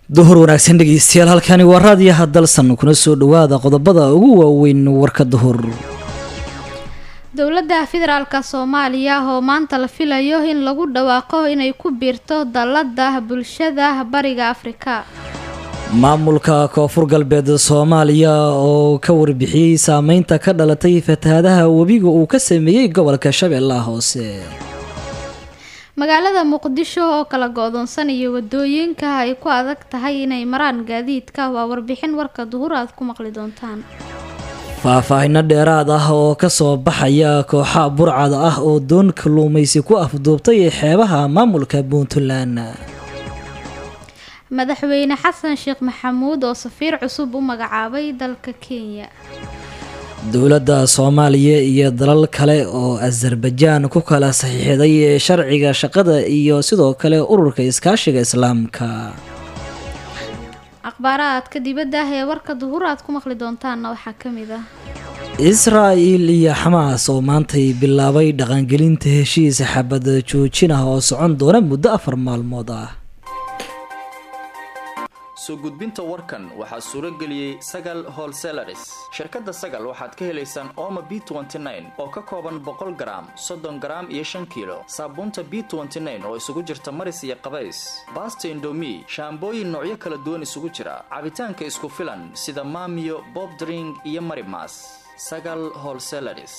duhur wanaagsan dhegeystayaal halkani waa raadiyaha dalsan kuna soo dhawaada qodobada ugu waaweyn warka duhur dowladda federaalka soomaaliya oo maanta la filayo in lagu dhawaaqo inay ku biirto dallada bulshada bariga afrika maamulka koonfur galbeed soomaaliya oo ka warbixiyey saameynta ka dhalatay fatahaadaha webiga uu ka sameeyey gobolka shabeellaha hoose magaalada muqdisho oo kala go-doonsan iyo wadooyinka ay ku adag tahay inay maraan gaadiidka waa warbixin warka duhur aad ku maqli doontaan faahfaahino dheeraad ah oo kasoo baxaya kooxa burcad ah oo doon kalluumaysi ku afduubtay xeebaha maamulka puntland madaxweyne xasan sheekh maxamuud oo safiir cusub u magacaabay dalka kenya dowladda soomaaliya iyo dalal kale oo azarbajaan ku kala saxiixday sharciga shaqada iyo sidoo kale ururka iskaashiga islaamka akhbaaraadka dibadda ah ee warka duhur aad ku maqli doontaanna waxaa ka mid ah israa'il iyo xamaas oo maantay bilaabay dhaqangelinta heshiis xabad joojin ah oo socon doona muddo afar maalmood ah soo gudbinta warkan waxaa suuro geliyey sagal holselaris shirkadda sagal waxaad ka helaysaan ooma b oo ka kooban boqol garaam soddon garaam iyo shan kiilo saabuunta b oo isugu jirta maris iyo qabays baasta indomi shaambooyin noocyo kala duwan isugu jira cabitaanka isku filan sida maamiyo bob dring iyo marimas sagal holselaris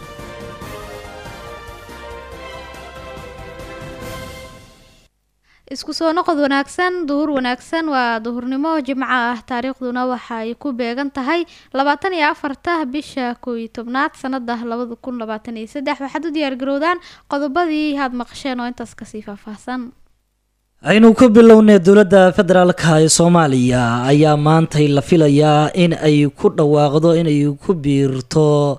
isku soo noqod wanaagsan duhur wanaagsan waa duhurnimo jimco ah taariikhduna waxa ay ku beegan tahay labaatan iyo afarta bisha koo iyo tobnaad sanada labada kun labaatan iyo saddex waxaad u diyaargarowdaan qodobadii aad maqasheen oo intaas kasii faahfaahsan aynu ku bilownay dowladda federaalka ee soomaaliya ayaa maantay la filayaa in ay ku dhawaaqdo inay ku biirto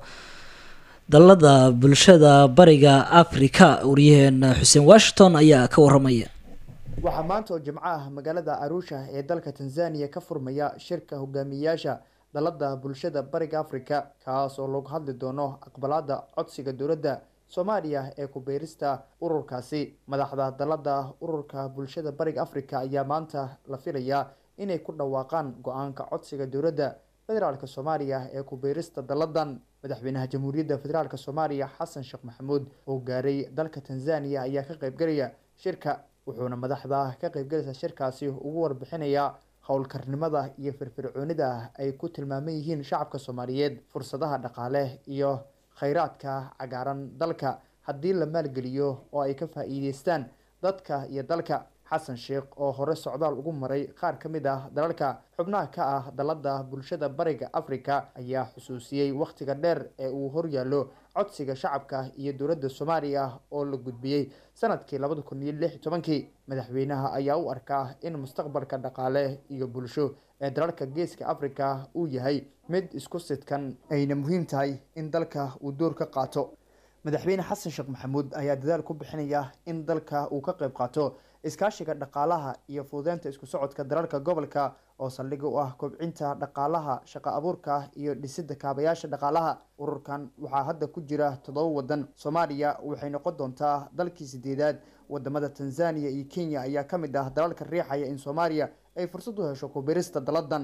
dalada bulshada bariga afrika waryaheena xuseen washington ayaa ka waramaya waxaa maanta oo jimco ah magaalada aruusha ee dalka tanzaniya ka furmaya shirka hogaamiyayaasha dalada bulshada bariga afrika kaas oo lagu hadli doono aqbalaada codsiga dowladda soomaaliya ee ku-biirista ururkaasi madaxda dalada ururka bulshada bariga afrika ayaa maanta la filayaa inay ku dhawaaqaan go-aanka codsiga dowladda federaalk soomaaliya ee ku-biirista daladan madaxweynaha jamhuuriyadda federaalk soomaaliya xasan sheekh maxamuud oo gaaray dalka tanzaniya ayaa ka qeybgelaya shirka wuxuuna madaxda ka qeybgalaysa shirkaasi ugu warbixinayaa howlkarnimada iyo firfircoonida ay ku tilmaaman yihiin shacabka soomaaliyeed fursadaha dhaqaale iyo kheyraadka cagaaran dalka haddii la maalgeliyo oo ay ka faa-iideystaan dadka iyo dalka xasan sheekh oo hore socdaal ugu maray qaar ka mid ah dalalka xubnaha ka ah dalada bulshada bariga africa ayaa xusuusiyey wakhtiga dheer ee uu horyaallo codsiga shacabka iyo dowladda soomaaliya oo la gudbiyey sanadkii labada kun iyo lix iyo tobankii madaxweynaha ayaa u arkaa in mustaqbalka dhaqaale iyo bulsho ee dalalka geeska africa uu yahay mid isku sidkan ayna muhiim tahay in dalka uu door ka qaato madaxweyne xasan sheekh maxamuud ayaa dadaal ku bixinaya in dalka uu ka qeyb qaato iskaashiga dhaqaalaha iyo fududeynta isku socodka dalalka gobolka oo saldhiga u ah kobcinta dhaqaalaha shaqo abuurka iyo dhisidda kaabayaasha dhaqaalaha ururkan waxaa hadda ku jira toddoba wadan soomaaliya waxay noqon doontaa dalkii sideedaad wadamada tanzaniya iyo kenya ayaa ka mid ah dalalka riixaya in soomaaliya ay fursad u hesho kubirista daladan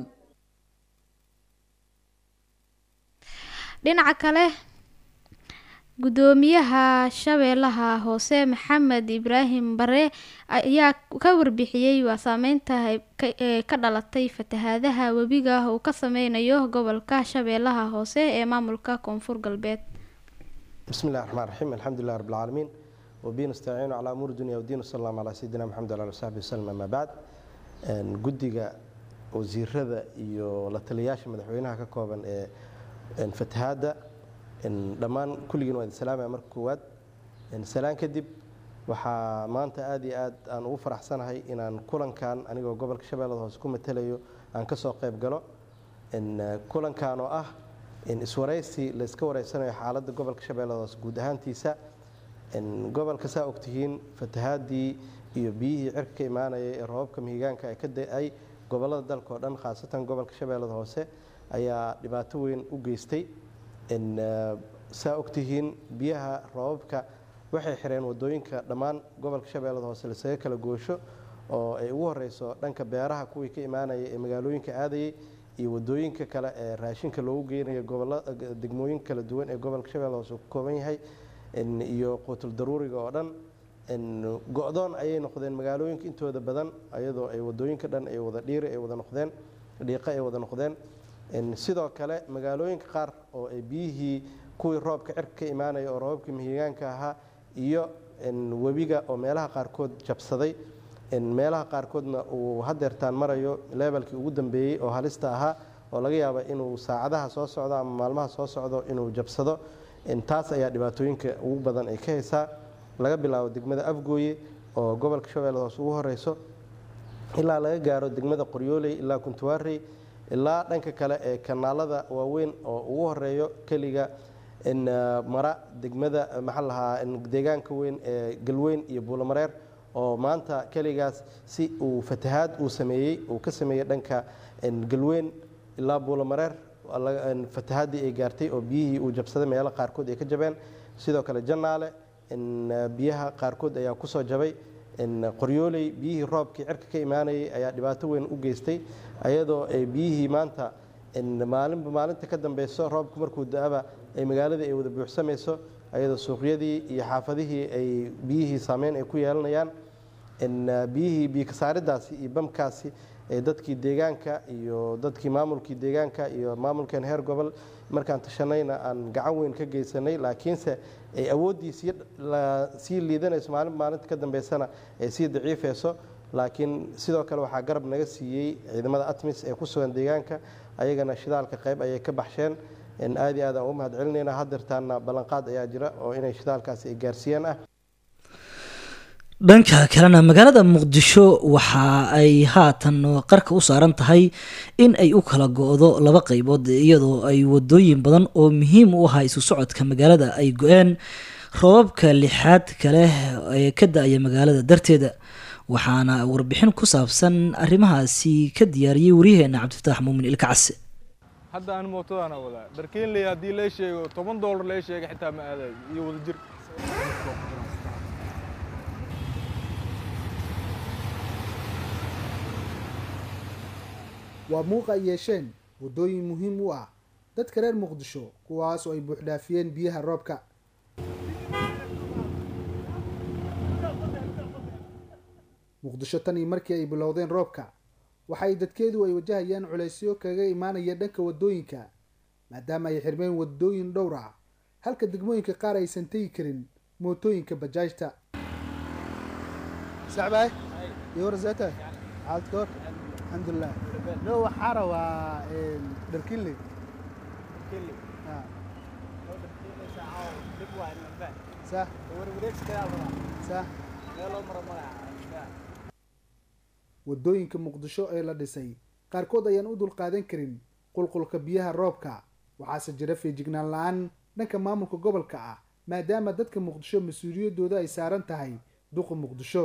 dhinaca kale gudoomiyaha shabeellaha hoose maxamed ibraahim bare ayaa ka warbixiyey waa saameynta ee ka dhalatay fatahaadaha webiga uu ka sameynayo gobolka shabeellaha hoose ee maamulka koonfur galbeed bismi illahi raxmaan raxiim alxamdulilah rab alcaalamiin wabihi nastaciinu calaa umuuri dunya wdiin wasala allahu calaa sayidina maxamed ala ali saxbi wasalam amaa bacd guddiga wasiirada iyo la taliyayaasha madaxweynaha ka kooban ee fatahaadda dhammaan kulligiin waa idin salaamaya marka koowaad salaan kadib waxaa maanta aada iyo aad aan ugu faraxsanahay inaan kulankan anigoo gobolka shabeellada hoose ku matalayo aan ka soo qayb galo kulankan oo ah iswaraysi layska wareysanayo xaaladda gobolka shabeellada hoose guud ahaantiisa gobolka saa ogtihiin fatahaadii iyo biyihii cirka ka imaanayay ee roobabka mihigaanka ay ka da-ay gobolada dalka oo dhan khaasatan gobolka shabeellada hoose ayaa dhibaato weyn u geystay saa ogtihiin biyaha roobabka waxay xireen wadooyinka dhammaan gobolka shabeellada hoose lasaga kala goosho oo ay ugu horeyso dhanka beeraha kuwii ka imaanaya ee magaalooyinka aadayay iyo wadooyinka kale ee raashinka loogu geynayo gobola degmooyinka kala duwan ee gobolka shabeelle hoose ka kooban yahay iyo quutul daruuriga oo dhan go-doon ayay noqdeen magaalooyinka intooda badan ayadoo ay wadooyinka dhan ay wada dhiiri ay wada noqdeen dhiiqo ay wada noqdeen sidoo kale magaalooyinka qaar oo ay biyihii kuwii roobka cirka ka imaanaya oo roobabkii mihigaanka ahaa iyo webiga oo meelaha qaarkood jabsaday meelaha qaarkoodna uu hadeertaan marayo leebelkii ugu dambeeyey oo halista ahaa oo laga yaaba inuu saacadaha soo socdo ama maalmaha soo socdo inuu jabsado taas ayaa dhibaatooyinka ugu badan ay ka haysaa laga bilaabo degmada afgooye oo gobolka shabeelle hoose ugu horeyso ilaa laga gaaro degmada qoryooley ilaa kuntuwaarey ilaa dhanka kale ee kanaalada waaweyn oo ugu horeeyo keliga mara degmada maxaa lahaa deegaanka weyn ee galweyn iyo buulamareer oo maanta keligaas si uu fatahaad uu sameeyey uu ka sameeyey dhanka galweyn ilaa buulamareer fatahaadii ay gaartay oo biyihii uu jabsaday meelo qaarkood ay ka jabeen sidoo kale jannaale biyaha qaarkood ayaa kusoo jabay qoryooley biyihii roobkii cirka ka imaanayay ayaa dhibaato weyn u geystay ayadoo ay biyihii maanta maalinba maalinta ka dambeyso roobku markuu da-aba ay magaaladii ay wada buuxsamayso ayadoo suuqyadii iyo xaafadihii ay biyihii saameyn ay ku yeelanayaan biyihii biyokasaariddaasi iyo bamkaasi ee dadkii deegaanka iyo dadkii maamulkii deegaanka iyo maamulkeen heer gobol markaan tashanayna aan gacan weyn ka geysanay laakiinse ay awooddii sii liidanayso maalin maalinta ka dambeysana ay sii daciifayso laakiin sidoo kale waxaa garab naga siiyey ciidamada atmis ee ku sugan deegaanka ayagana shidaalka qayb ayay ka baxsheen aad iyo aad aan ugu mahad celinayna hadeertaana ballanqaad ayaa jira oo inay shidaalkaasi ay gaarsiiyaan ah dhanka kalena magaalada muqdisho waxa ay haatan qarka u saaran tahay in ay u kala go-do laba qeybood iyadoo ay wadooyin badan oo muhiim u ahaa isu socodka magaalada ay go-een roobabka lixaad kale ee ka da-aya magaalada darteeda waxaana warbixin ku saabsan arrimahaasi ka diyaariyey waryaheena cabdifataax muumin ilka case hadda aan mootadaana wadaa dharkeenley haddii lee sheego toban doolar lee sheega xitaa ma aadayo iyo wada jir waa muuqa ay yeesheen waddooyin muhiim u ah dadka reer muqdisho kuwaas oo ay buuxdhaafiyeen biyaha roobka muqdisho tan iyo markii ay bilowdeen roobka waxay dadkeedu ay wajahayaan culaysyo kaga imaanaya dhanka waddooyinka maadaama ay xirmeen waddooyin dhowr ah halka degmooyinka qaar aysan tegi karin mootooyinka bajaajta sacbaay iyo warzata xaalad ka hor alxamdulilah no waxaa rabaa dharkinley sa sa waddooyinka muqdisho ee la dhisay qaarkood ayaan u dulqaadan karin qulqulka biyaha roobka waxaase jira feejignaan la-aan dhanka maamulka gobolka ah maadaama dadka muqdisho mas-uuliyaddooda ay saaran tahay duqa muqdisho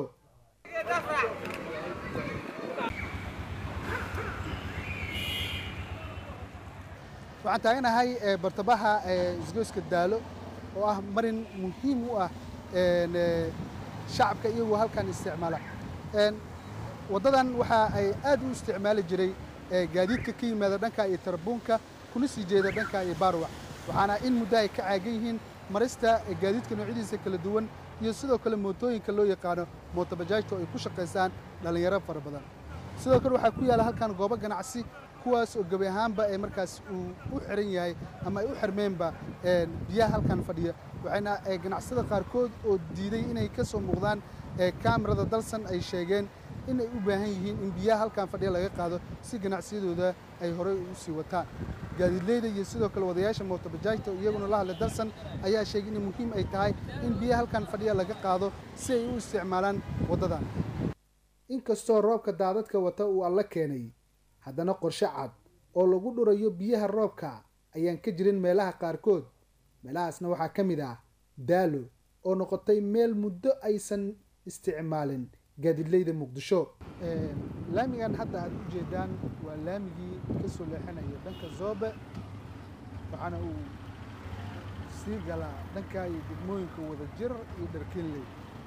waxaan taaganahay bartabaha isgoyska daalo oo ah marin muhiim u ah shacabka iyagoo halkan isticmaala waddadan waxa ay aad u isticmaali jiray gaadiidka ka yimaada dhanka iyo tarbuunka kuna sii jeeda dhanka iyo baarwac waxaana in muddo ay ka caagan yihiin marista gaadiidka noocyadiisa kala duwan iyo sidoo kale mootooyinka loo yaqaano mootobajaajta oo ay ku shaqaysaan dhallinyaro fara badan sidoo kale waxaa ku yaalla halkan goobo ganacsi kuwaas oo gebi ahaanba ee markaas uu u xiran yahay ama ay u xirmeenba biyaha halkan fadhiya waxayna ganacsada qaarkood oo diiday inay ka soo muuqdaan kaamirada dalsan ay sheegeen in ay u baahan yihiin in biyaha halkan fadhiya laga qaado si ganacsiyadooda ay horey u sii wataan gaadiidleyda iyo sidoo kale wadayaasha mootobajaajta iyaguna la hadlay dalsan ayaa sheegay in muhiim ay tahay in biyaha halkan fadhiya laga qaado si ay u isticmaalaan waddadan inkastoo roobka daadadka wata uu alla keenay haddana qorshe cad oo lagu dhurayo biyaha roobka ayaan ka jirin meelaha qaarkood meelahaasna waxaa ka mid ah daalo oo noqotay meel muddo aysan isticmaalin gaadiidleyda muqdisho laamigan hadda aad u jeedaan waa laamigii ka soo leexanaya dhanka zoobe waxaana uu sii galaa dhanka iyo degmooyinka wada jir iyo dharkinley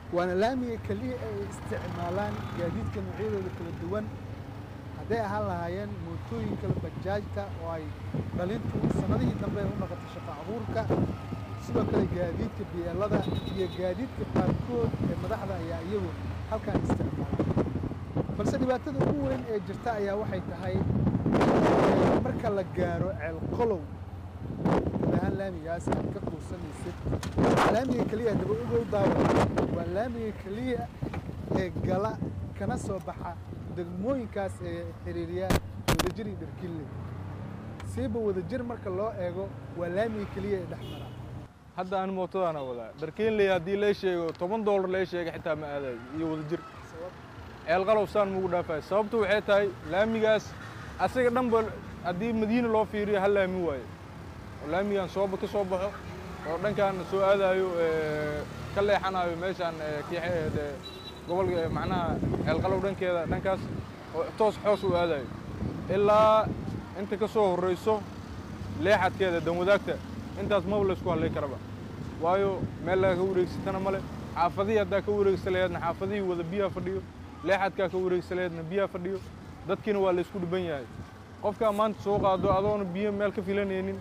waana laamiga keliya ay isticmaalaan gaadiidka noocyadooda kala duwan hadday ahaan lahaayeen mootooyinka bajaajta oo ay dhalintu sannadihii dambe ay u noqotay shaqo abuurka sidoo kale gaadiidka biyeelada iyo gaadiidka qaarkood ee madaxda ayaa iyagu halkaan isticmaala balse dhibaatada ugu weyn ee jirta ayaa waxay tahay marka la gaaro ceelqolow guud ahaan laamigaas aad ka quusanaysid laamiga keliya daba ogow daawa waa laamiga keliya ee gala kana soo baxa degmooyinkaas ee xiriiriya wadajir iyo dharkille siiba wadajir marka loo eego waa laamiga keliya ee dhex mara hadda aan mootadaana wadaa dharkeenley haddii lee sheego toban doolar lee sheega xitaa ma aadayo iyo wadajir ceelqalow saan mugu dhaafayo sababtu waxay tahay laamigaas asaga dhanba haddii madiina loo fiiriyo hal laami waaye oo laamigan sooba ka soo baxo oo dhankaan soo aadaayo ka leexanayo meeshaan gobolka macnaha ceelqalow dhankeeda dhankaas oo toos xoos u aadayo ilaa inta ka soo horrayso leexadkeeda danwadaagta intaas maba laysku hadlay karaba waayo meel laga ka wareegsatana male xaafadihii haddaa ka wareegsa laheedna xaafadihii wada biyaha fadhiyo leexadkaa ka wareegsa laheedna biyaha fadhiyo dadkiina waa laysku dhiban yahay qofkaa maanta soo qaado adoona biyo meel ka filanaynin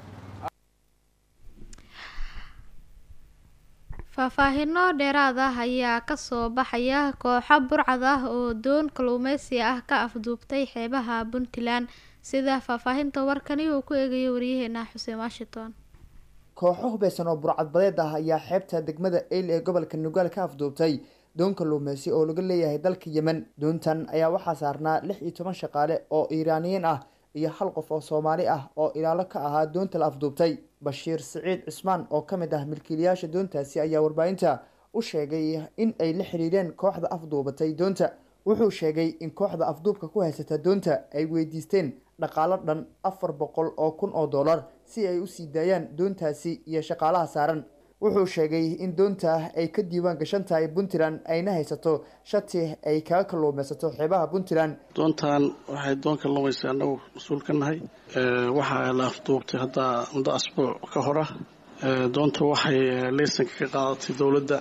faahfaahino dheeraad ah ayaa kasoo baxaya kooxo burcad ah oo doon kalluumeysi ah ka afduubtay xeebaha puntland sida faahfaahinta warkani uu ku eegayo waryaheena xuseen washington kooxo hubeysan oo burcadbadeed ah ayaa xeebta degmada eyl ee gobolka nugaal ka afduubtay doon kalluumeysi oo laga leeyahay dalka yemen doontan ayaa waxaa saarnaa lix iyo toban shaqaale oo iiraaniyiin ah iyo hal qof oo soomaali ah oo ilaalo ka ahaa doonta la afduubtay bashiir siciid cismaan oo ka mid ah milkiilayaasha doontaasi ayaa warbaahinta u sheegay in ay la xiriireen kooxda afduubatay doonta wuxuu sheegay in kooxda afduubka ku haysata doonta ay weydiisteen dhaqaalo dhan afar boqol oo kun oo dollar si ay usii daayaan doontaasi iyo shaqaalaha saaran wuxuu sheegay in doonta ay ka diiwaan gashan tahay puntland ayna haysato shati ay kaga kalluumeysato xeebaha puntland doontan waxay doon kalluumaysa annagu mas-uul ka nahay waxaa la afduubtay hadda muddo asbuuc ka hora doonta waxay leysanka ka qaadatay dowladda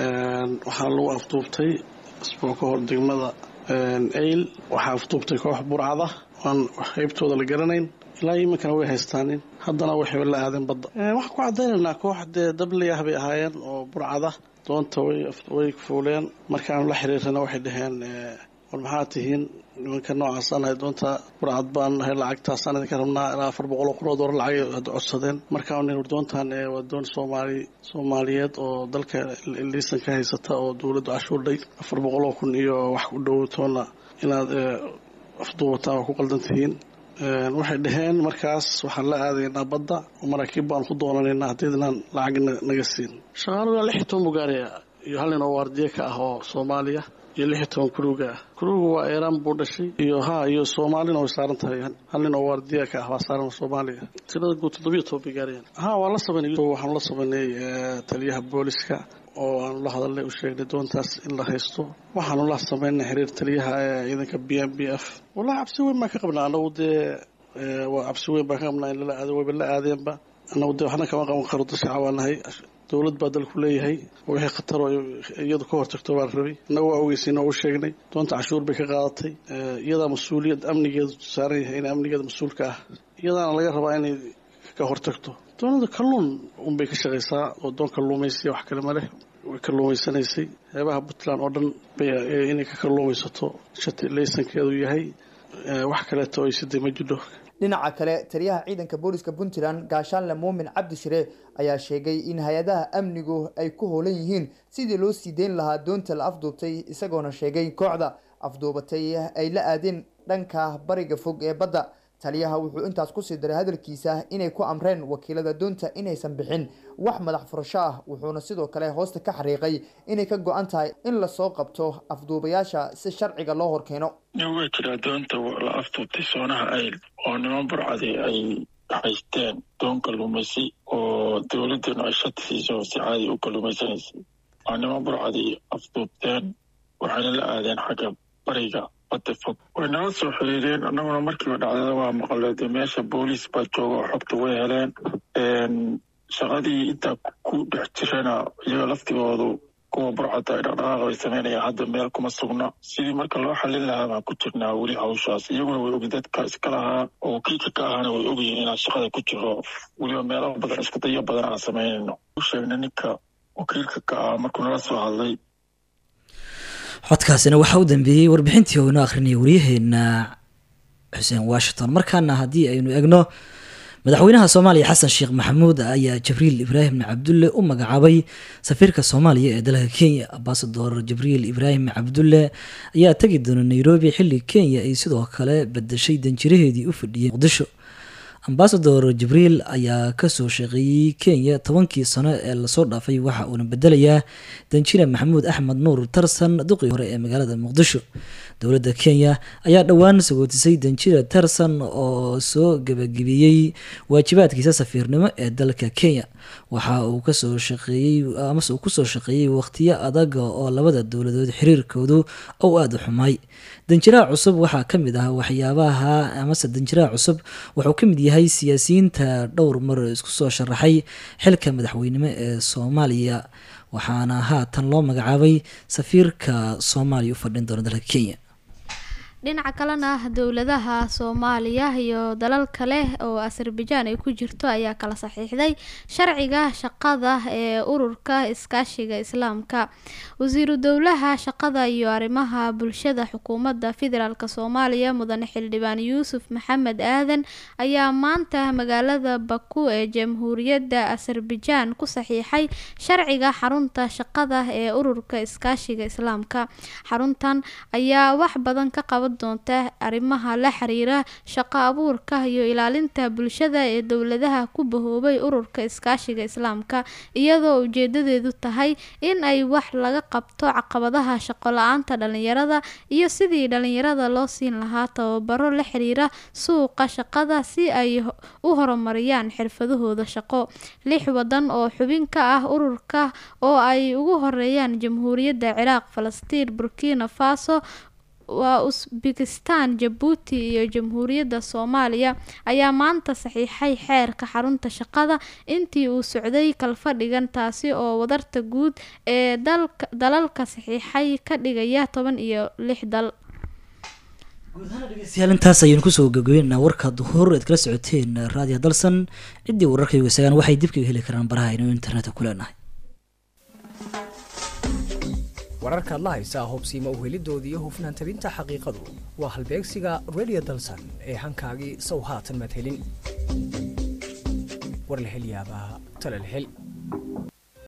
waxaa lagu afduubtay asbuuc ka hor degmada eyl waxaa afduubtay koox burcada aan qeybtooda la garanayn ilaa iminkana way haystaanin haddana waxay la aadeen badda waxaan ku caddaynaynaa koox dee dabley ah bay ahaayeen oo burcada doonta way fuuleen markaanu la xiriirana waxay dhaheen war maxaa tihiin nimanka noocaasaan nahay doonta burcad baan nahay lacagtaasaan idinka rabnaa ilaa afar boqol oo kun oo doolar lacag hadda codsadeen markaan nin war doontan waa doon soomaali soomaaliyeed oo dalka liisan ka haysata oo dowladdu cashuurdhay afar boqol oo kun iyo wax u dhowtoona inaad afduubataan waa ku qaldan tihiin waxay dhaheen markaas waxaan la aadaynaa badda oo maraakiib baan ku doonanaynaa haddiidnaan lacag naga siin shaqaalu ilaa lix iyo toban bugaariya iyo hal nin oo waardiye ka ah oo soomaaliya iyo lix iyo toban kuruuga ah kuruuga waa eeraan buu dhashay iyo ha iyo soomaalina way saaran tahay hal nin oo waardiye ka ah waa saaran soomaaliya tirada guud toddobiyo toban bugaariyan ha waan la sameynay waxaan la sameynay taliyaha booliska oo aanu la hadalnay u sheegnay doontaas in la haysto waxaanu la sameynay xiriir taliyaha ciidanka b m b f wallahi cabsi weyn baan ka qabnaa anagu dee waa cabsi weyn baan ka qabnaa in lala aado wayba la aadeenba anagu dee waxna kama qaban karo dad shacab baan nahay dowlad baa dalku leeyahay oo wixii khatar oo iyadu ka hortagto baan rabay innaga waa ogeysiin oo u sheegnay doonta cashuur bay ka qaadatay iyadaa mas-uuliyad amnigeedu saaran yahay in amnigeeda mas-uulka ah iyadaana laga rabaa inay ka hortagto doonada kalluun unbay ka shaqaysaa oo doon kalluumaysiya wax kale ma leh way kalluumaysanaysay xeebaha puntland oo dhan bay inay ka kalluumaysato shati laysankeedu yahay wax kaleeto ay siday ma jidho dhinaca kale taliyaha ciidanka booliska puntland gaashaanle muumin cabdi shire ayaa sheegay in hay-adaha amnigu ay ku hoolan yihiin sidii loo sii deyn lahaa doonta la afduubtay isagoona sheegay kooxda afduubatay ay la aadeen dhanka bariga fog ee badda taliyaha wuxuu intaas kusii daray hadalkiisa inay ku amreen wakiilada doonta inaysan bixin wax madax furasho ah wuxuuna sidoo kale hoosta ka xariiqay inay ka go-an tahay in lasoo qabto afduubayaasha si sharciga loo horkeeno way jiraa doonta la afduubtay soonaha ayl oo niman burcadi ay haysteen doon kalluumaysi oo dowladeenu ay shati siiso si caadi u kalluumaysanaysay waa niman burcadi afduubteen waxayna la aadeen xagga bariga badda fog way nala soo xiriireen annaguna markiiba dhacdada waa maqaleede meesha booliis baa jooga oo xogta way heleen shaqadii intaa ku dhex jirana iyaga laftigoodu kuwa burcata ay dhaqdhaqaaq bay sameynayaan hadda meel kuma sugna sidii marka loo xalin lahaa baan ku jirnaa weli hawshaas iyaguna way ogi dadka iska lahaa oo wakiilka ka ahaana way ogyihiin inaan shaqada ku jiro weliba meelo badan isku dayo badan aan samaynayno u sheegna ninka wakiilka ka ah markuu nala soo hadlay codkaasina waxaa u dambeeyey warbixintii oo inoo akhrinaya waryaheena xuseen washington markaana haddii aynu egno madaxweynaha soomaaliya xasan sheekh maxamuud ayaa jibriil ibraahim cabdulle u magacaabay safiirka soomaaliya ee dalka kenya ambasador jibriil ibraahim cabdulle ayaa tegi doona nairobi xilli kenya ay sidoo kale bedeshay danjiraheedii u fadhiyey muqdisho ambasador jibriil ayaa kasoo shaqeeyey kenya tobankii sano ee lasoo dhaafay waxa uuna bedelayaa danjire maxamuud axmed nuur tarsan duqii hore ee magaalada muqdisho dowladda kenya ayaa dhowaan sagootisay danjire tarsan oo soo gebagabeeyey waajibaadkiisa safiirnimo ee dalka kenya waxa uu kasoo shaqeeyey amase uu kusoo shaqeeyey waqtiyo adaga oo labada dowladood xiriirkoodu ou aada u xumaay danjiraha cusub waxaa ka mid ah waxyaabaha amase danjiraha cusub wuxuu ka mid yahay siyaasiyiinta dhowr mar isku soo sharaxay xilka madaxweynimo ee soomaaliya waxaana haatan loo magacaabay safiirka soomaaliya u fadhin doona dalka kenya dhinaca kalena dowladaha soomaaliya iyo dalal kale oo azerbaijan ay ku jirto ayaa kala saxiixday sharciga shaqada ee ururka iskaashiga islaamka wasiiru dowlaha shaqada iyo arrimaha bulshada xukuumadda federaalk soomaaliya mudane xildhibaan yuusuf maxamed aadan ayaa maanta magaalada baku ee jamhuuriyadda azerbaijan ku saxiixay sharciga xarunta shaqada ee ururka iskaashiga islaamka xaruntan ayaa wax badan ka qaban doonta arrimaha la xiriira shaqo abuurka iyo ilaalinta bulshada ee dowladaha ku bahoobay ururka iskaashiga islaamka iyadoo ujeedadeedu tahay in ay wax laga qabto caqabadaha shaqo la-aanta dhalinyarada iyo sidii dhalinyarada loo siin lahaa tababaro la xiriira suuqa shaqada si ay u horumariyaan xirfadahooda shaqo lix wadan oo xubin ka ah ururka oo ay ugu horeeyaan jamhuuriyadda ciraaq falastiin burkina faso waa usbekistan jabuuti iyo jamhuuriyadda soomaaliya ayaa maanta saxiixay xeerka xarunta shaqada intii uu socday kalfadhigan taasi oo wadarta guud ee dalalka saxiixay ka dhigaya toban iyo lix dal dhegeystayaal intaas ayaynu kusoo gabagabeynaa warka duhur eed kala socoteen raadiyo dalsan ciddii wararkaygu isagaan waxay dib kaga heli karaan baraha aynu internetka ku leenahay wararkaad la haysaa hubsiima uhelidooda iyo hufnaan tabinta xaqiiqadu waa halbeegsiga radio dalsan ee hankaagii sow haatan maad helin war la hel yaabaa tale la hel